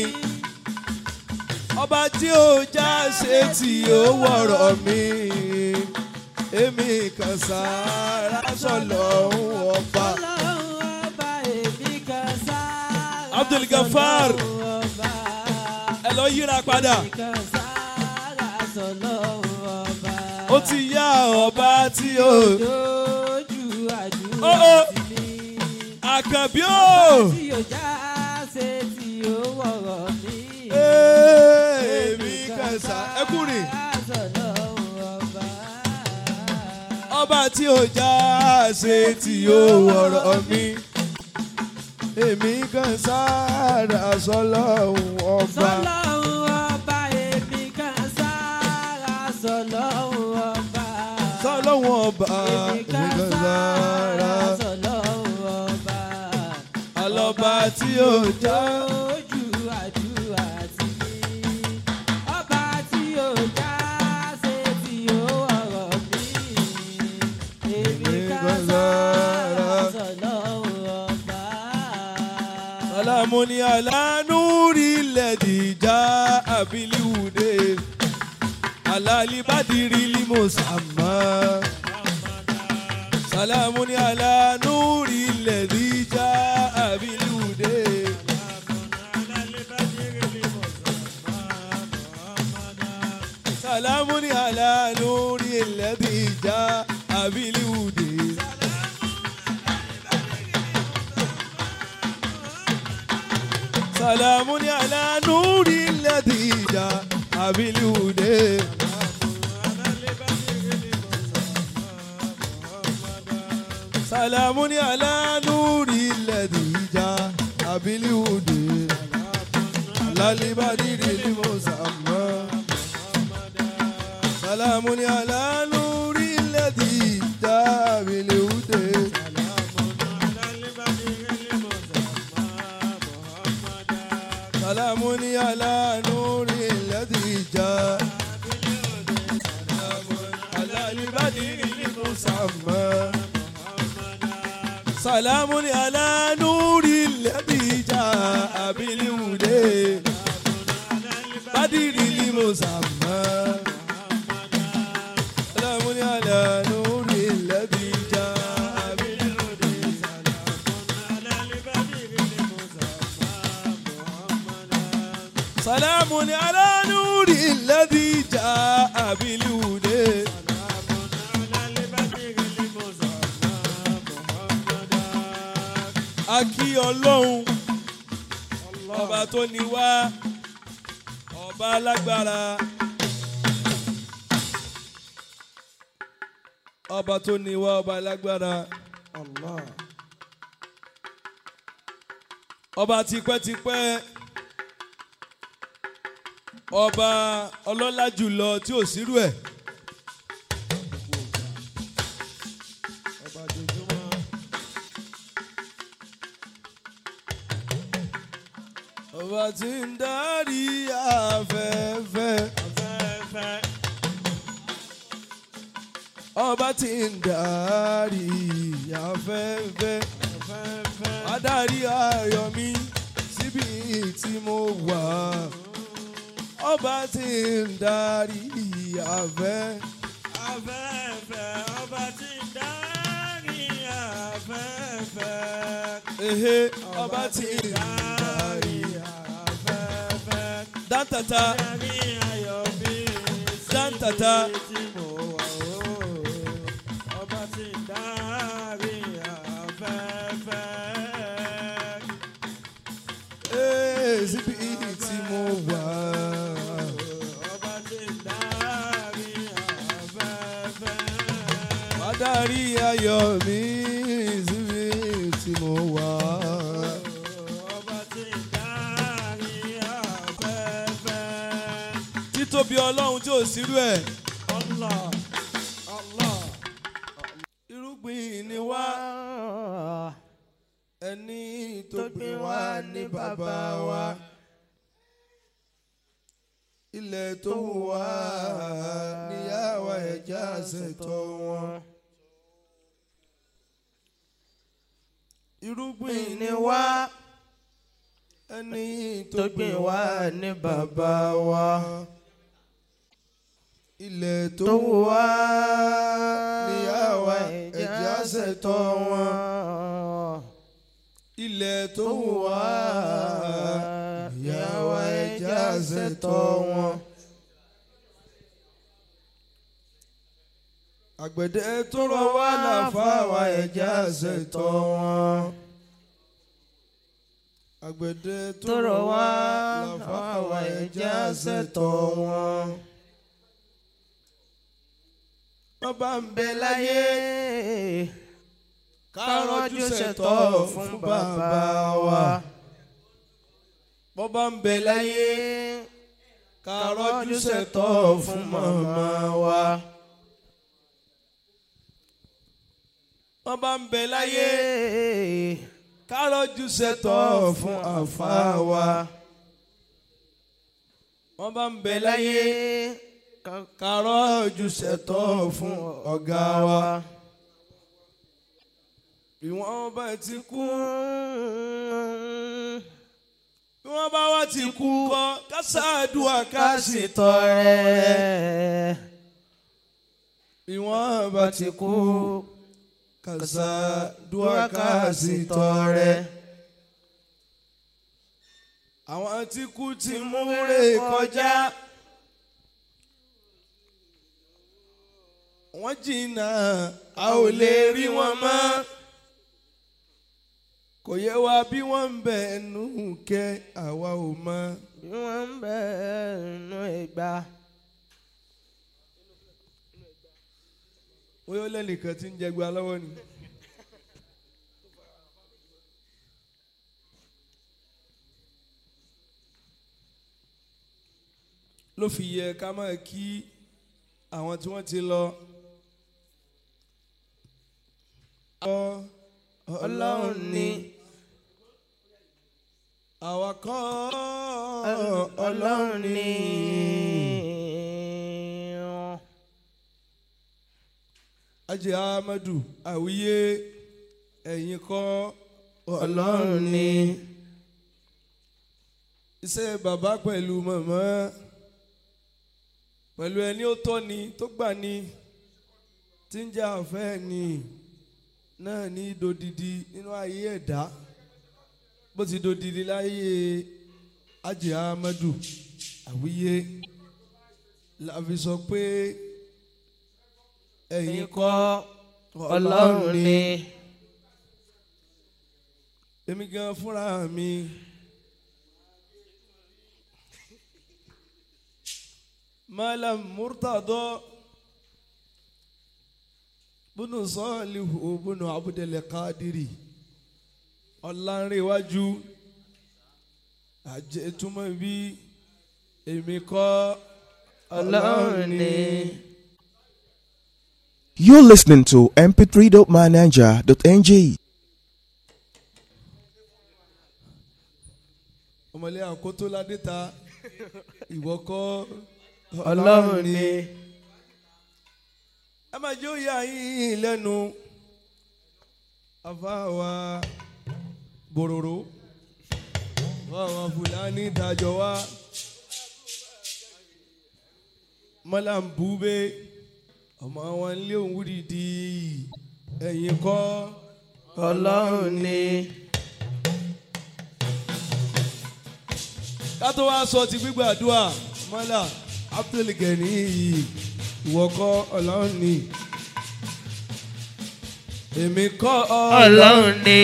ọba tí ó já ṣe tí ó wọ̀rọ̀ mi. èmi kan sára sọ̀lọ́hún ọba. Ọlọ́run ọba èmi kan sára Abdul Gafar. sọ̀lọ́run ọba. ẹ lọ yíra padà. Èmi kan sára sọ̀lọ́run ọba. ó ti yá ọba tí ó. dojú àdúrà Ó, ó. sí mi. àkànbí ó. tí ó já ṣe tí ó wọ̀rọ̀ mi. èmi kan sá ẹ kúrin. Sọ̀lọ́run ọba. ọba tí ó já ṣe tí ó wọ̀rọ̀ mi. èmi kan sára sọlọ́hún ọba. Sọlọ́run ọba èmi kan sára sọlọ́run ọba. sọlọ́hún ọba Èmi kan sára sọlọ́run ọba. alọ́ba tí ó já. Ojú àdúrà ti mi. Ọba tí ó já ṣe tí ó ọ̀rọ̀ mi. Èmi kan sára sọlọ́run ọba. Salamu ni alanuri lẹ́dìjà abiliwude alalibadiri limusama. Salamu ni alanuri lẹ́dìjà abiliwude. سلام على نور الذي جاء بالهدى سلام على نور الذي جاء بالهدى على البدر المسمى سلام على نور الذي جاء بالهدى سلام على نور الذي جاء سلام على البدر المسمى سلام على نور الذي جاء بالهدى بدر المسمى سلام على نور الذي جاء بالهدى سلام على نور الذي جاء بالهدى a kí ọlọ́run ọba tó ní wá ọba alágbára ọba tó ní wá ọba alágbára ọba tipẹ́tipẹ́ ọba ọlọ́lá jùlọ tí ò sírú ẹ̀. ọba tí ń darí afẹ́fẹ́. ọba tí ń darí afẹ́fẹ́. adarí ayọ̀ mi síbi tí mo wà. ọba tí ń darí afẹ́. Afẹ́fẹ́ ọba tí ń darí afẹ́fẹ́. ehe ọba tí ń darí afẹ́fẹ́. dáńtàtà Darí ayọ̀ mi dáńtàtà tí mo wà ó. Ọba tí ń darí afẹ́fẹ́. ee síbi tí mo wà. Ọba tí ń darí afẹ́fẹ́. adarí ayọ̀ mi síbi tí mo wà. Ọba tí ń darí afẹ́fẹ́. títóbi ọlọ́run tí ò sírú ẹ̀. Allah, Allah. irúgbìn ni wá ẹni tó gbìn wá ní bàbá wa. ilẹ̀ tó wù wá níyàwó ẹ̀já ṣètò wọn. irúgbìn ni wá ẹni tó gbìn wá ní bàbá wa. ilẹ̀ tó wù wá níyàwó ẹ̀já ṣètò wọn. ilẹ̀ tó wù wá níyàwó ẹ̀já ṣètò wọn. àgbẹ̀dẹ tó rọ wá láfàwà ẹ̀já ṣètò wọn. àgbẹ̀dẹ tó rọ wá láfàwà ẹ̀já ṣètò wọn. wọ́n bá ń bẹ láyé kárọ́jú ṣètò fún bàbá wa. wọ́n bá ń bẹ láyé kárọ́jú ṣètò fún màmá wa. wọ́n bá ń bẹ láyé kárọ́jú ṣètò fún àfa wa. wọ́n bá ń bẹ láyé kárọ́jú ṣètò fún ọ̀gá wa. bí wọ́n bá ti kú bí wọ́n bá wá ti kú kọ́ kásáàdùà ká sì tọrẹ. bí wọ́n bá ti kú kásáàdùà ká sì tọrẹ. àwọn tí kú ti mú rè kọjá. wọ́n jìnnà a ò lè rí wọn mọ́. kò yẹ wá bí wọ́n ń bẹ ẹnu kẹ́ àwa ò mọ. bí wọ́n ń bẹ ẹnu ìgbà. bóyá ó lẹ́nìkan tí ń jẹgba lọ́wọ́ ni. ló fi yẹ ká máa kí àwọn tí wọ́n ti lọ. ọlọ́run ni àwa kọ́ ọlọ́run ni. ajé amadu àwíyé ẹ̀yin kọ́ ọlọ́run ni. iṣẹ́ bàbá pẹ̀lú màmá pẹ̀lú ẹni ó tọ́ ni tó gbà ni tí ń jẹ́ àfẹ́ ni náà ní dodidi nínú ayé ẹ̀dá bó ti dodidi láyé ajé amadu àwíyé la fi sọ pé ẹ̀yin kọ́ ọlọ́run ni. èmi gan fúnra mi malam murtado bunu sọọlihu bunu abudulayi kadiri ọlánrewájú àjẹtúmọ̀ bí èmi kọ́ ọlọ́run ni. You're listening to mp3.manager.ng. ọmọlẹ́ àkótó ládé ta ìwọ kọ́ ọlọ́run ni. ẹ máa jó ya yín lẹ́nu àfáàwà bòròrò àfáàwà fúlàní dájọ́ wa mọ́làmbúbé ọmọ wọn lé òun wúdìdì ẹ̀yìn kọ́ ọlọ́run ni. ká tó wá sọ ti gbígbàdúrà mọ́là abdulgani yìí ìwọ kọ́ ọlọ́run ni èmi kọ́ ọlọ́run ni.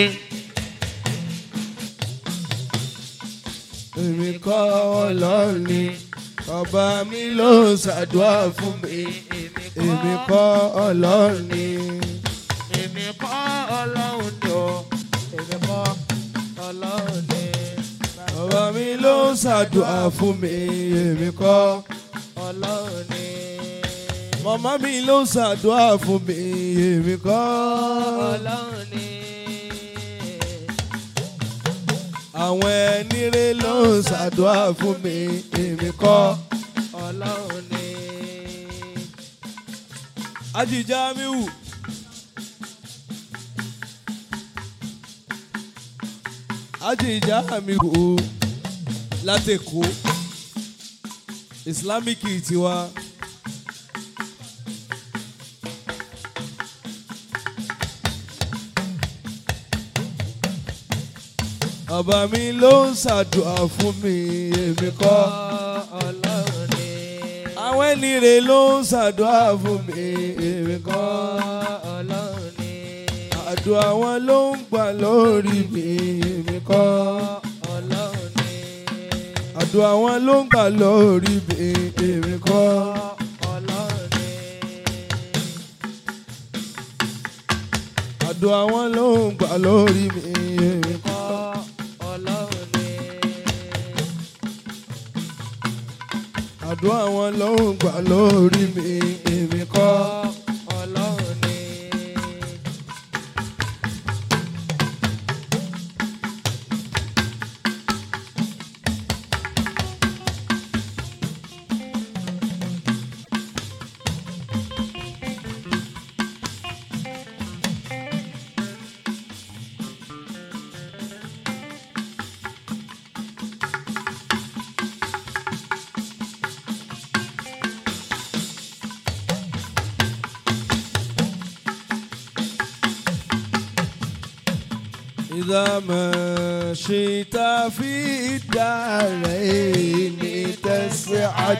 èmi kọ́ ọlọ́run ni ọba mi ló ṣàdúrà fún mi èmi kọ́ ọlọ́run ni èmi kọ́ ọlọ́run ni o. èmi kọ́ ọlọ́run ni. ọba mi ló ṣàdúrà fún mi èmi kọ́ ọlọ́run ni. màmá mi ló ṣàdúrà fún mi èmi kọ́ ọlọ́run ni. àwọn ẹni rẹ ló ṣàdúrà fún mi èmi kọ́ ọlọ́run ni. ajijamiu. ajijamiu látẹ̀kọ́ islamic tiwa. bàbá mi ló ń ṣàdúrà fún mi èmi kọ́. ọlọ́run ni. àwọn ẹni rè ló ń ṣàdúrà fún mi èmi kọ́. ọlọ́run ni. àdúrà wọn ló ń gbà lórí mi èmi kọ́. ọlọ́run ni. àdúrà wọn ló ń gbà lórí mi èmi kọ́. ọlọ́run ni. àdúrà wọn ló ń gbà lórí mi èmi kọ́. ọlọ́run ni. àdúrà wọn ló ń gbà lórí mi èmi kọ́. ọlọ́run ni. إذا ما شئت في الدارين تسعد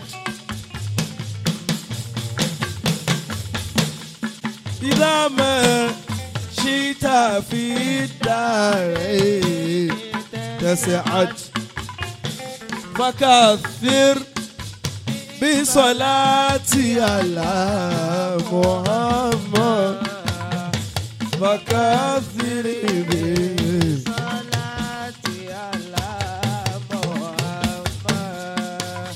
إذا ما شئت في الدارين تسعد فكثر بصلاتي على محمد فكثر به Salati ala Muhammad.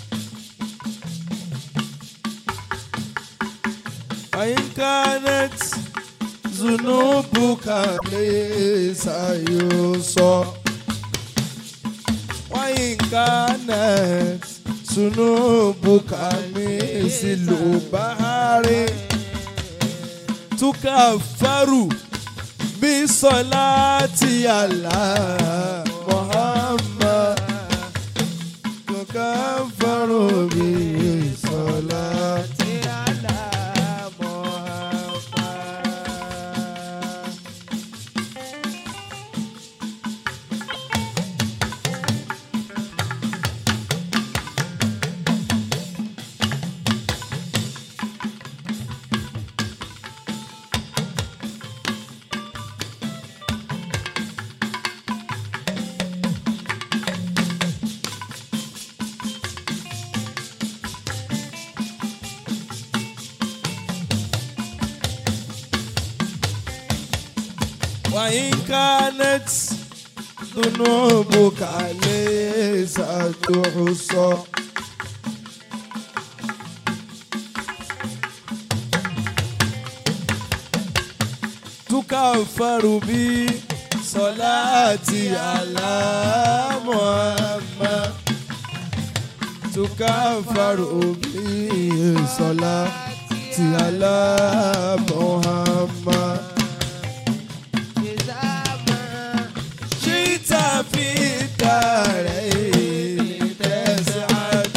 فإن كانت ذنوبك ليس يوصى وإن كانت ذنوبك مثل بحر تكفر بصلاة على محمد تكفر بصلاة Salati ala Muhammad. وإن كانت ذنوبك ليس تحصى تكفر بصلاتي على محمد تكفر بصلاتي على محمد شئت في الدارين تسعد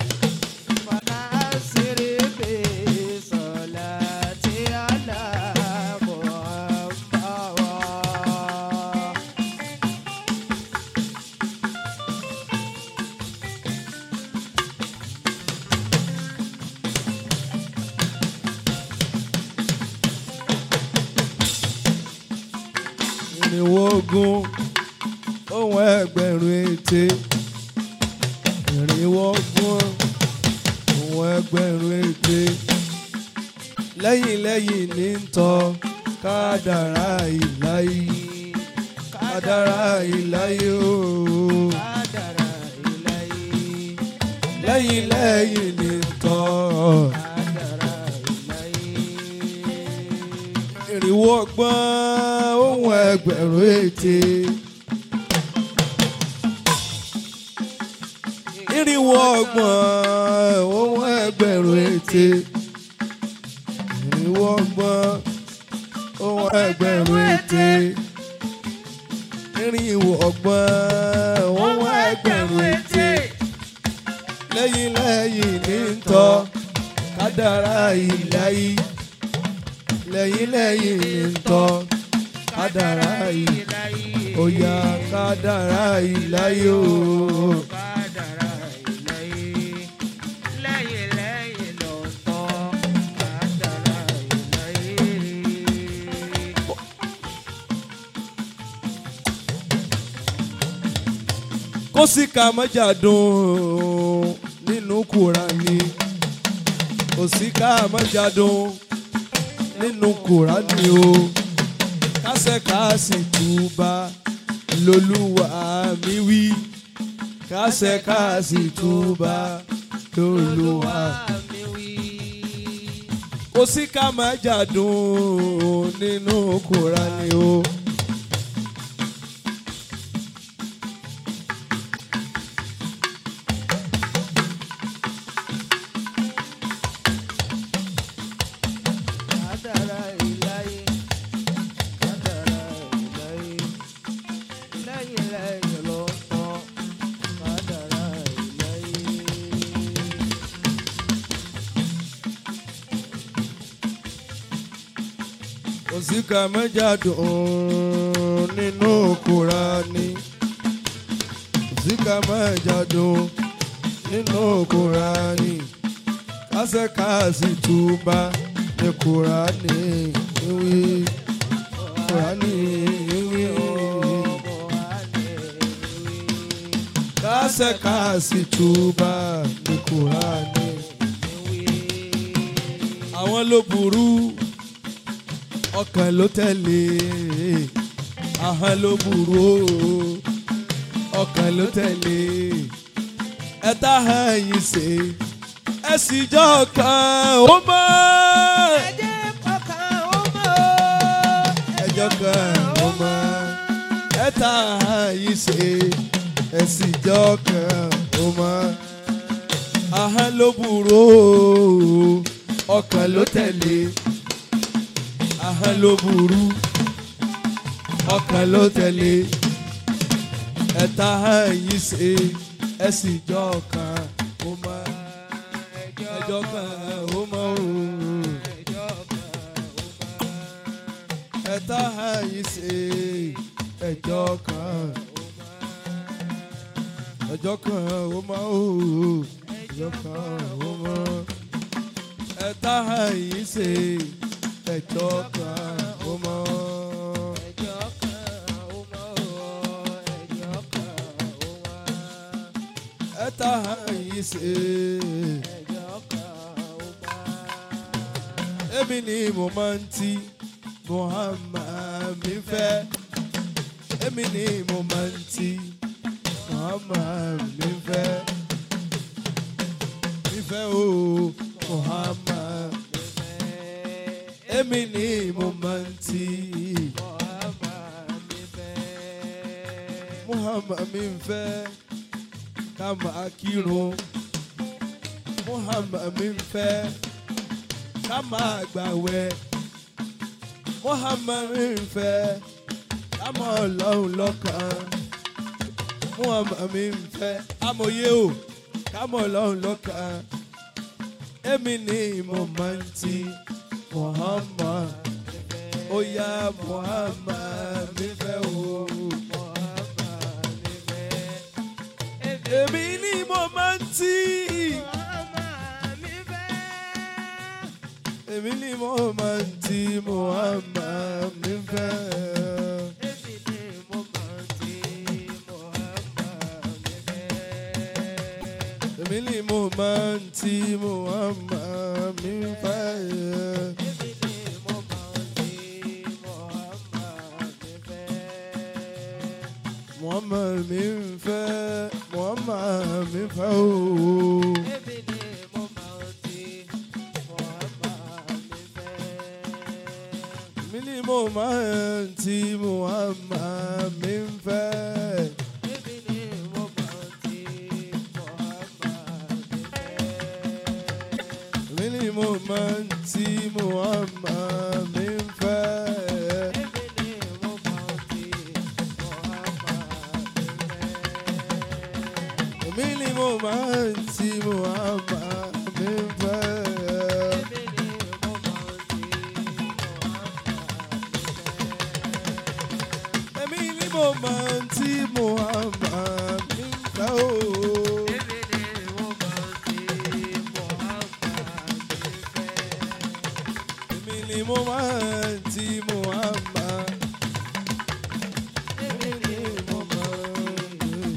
ìrìnwó ogun ohun ẹgbẹ̀rún ète ìrìnwó ogun ohun ẹgbẹ̀rún ète lẹ́yìn lẹ́yìn ní ń tọ́ kádàrá ìláyé kádàrá ìláyé ooo lẹ́yìn lẹ́yìn ní ń tọ́ ìrìnwó ọgbọ́n ohun ẹgbẹ̀rún ète. irinwó ọgbọ̀n ohun ẹgbẹ̀rún ète irinwó ọgbọ̀n ohun ẹgbẹ̀rún ète irinwó ọgbọ̀n ohun ẹgbẹ̀rún ète lẹ́yìn lẹ́yìn ní ń tọ́ kádàrá ìláyé lẹ́yìn lẹ́yìn ní ń tọ́ kádàrá ìláyé ó yá kádàrá ìláyé ooo. kó sì ká mọ́jà dùn nínú Kùránì kó sì ká mọ́jà dùn nínú Kùránì o kásẹ̀ ká sì túbà lólúwa mi wí kásẹ̀ ká sì túbà lólúwa kó sì ká mọ́jà dùn nínú Kùránì o. òsìkà mẹ́jà dùn nínú Kùránì òsìkà mẹ́jà dùn nínú Kùránì kásẹ̀ káàsì túbà ní Kùránì wí kùránì wí. kásẹ̀ káàsì túbà ní kùránì. àwọn ló burú ọkàn ló tẹ̀lé ahọ́n ló burú o ọkàn ló tẹ̀lé ẹ tá hàn yín ṣe ẹ sì jọ kan ó mọ́ ẹjọ́ kan ó mọ́ ẹ tá hàn yín ṣe ẹ sì jọ kan ó mọ́ ahọ́n ló burú o ọkàn ló tẹ̀lé ahọ́n ló burú ọkàn ló tẹ̀lé ẹ̀ta yìí ṣe ẹ sì jọ kan ó mọ ẹjọ́ kan ó mọ òun ẹ̀ta yìí ṣe ẹjọ́ kan ẹjọ́ kan ó mọ òun ẹjọ́ kan ó mọ ẹ̀ta yìí ṣe ẹjọ́ kan ó mọ. ẹ̀ta yìí ṣe. Èmi ni mo máa ń ti Muhammad mi fẹ́. Èmi ni mo máa ń ti Muhammad mi fẹ́. Mi fẹ́ o Muhammad. Èmi ni mo máa ń ti Muhammad mi fẹ́ ká máa kírun Muhammad mi ń fẹ́ ká máa gbàwẹ̀ Muhammad mi ń fẹ́ ká mọ Ọlọ́run lọ́kàn Muhammad mi ń fẹ́ amòye o ká mọ Ọlọ́run lọ́kàn èmi ni mo máa ń ti Muhammad ó yá Muhammad mi fẹ́ o. èmi ni mo máa ń tì. èmi ni mo máa ń tì Muhammad mi fẹ́. èmi ni mo máa ń tì Muhammad mi fẹ́. Muhammad mi fẹ́ Muhammad mi fẹ́ ooo. mi ni mo máa ń ti Muhammad mi fẹ́. mi ni mo máa ń ti Muhammad mi fẹ́. mi ni mo máa ń ti Muhammad mi fẹ́. èmi ni mo máa ń tí Muhammad mi fẹ́ o. èmi ni mo máa ń tí Muhammad. èmi ni mo máa ń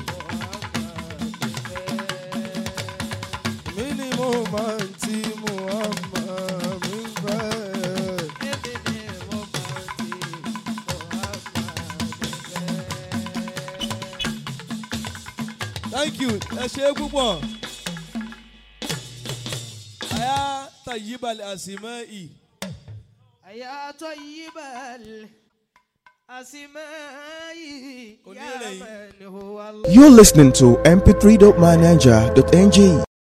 èmi ni mo máa ń tí Muhammad mi fẹ́. thank you ẹ ṣe é púpọ̀. àyà tàyíbalẹ̀ àsìmọ́ ì. يا طيب الأسماء يا Onírẹ̀yìn. من هو الله You're listening to mp3.manager.ng.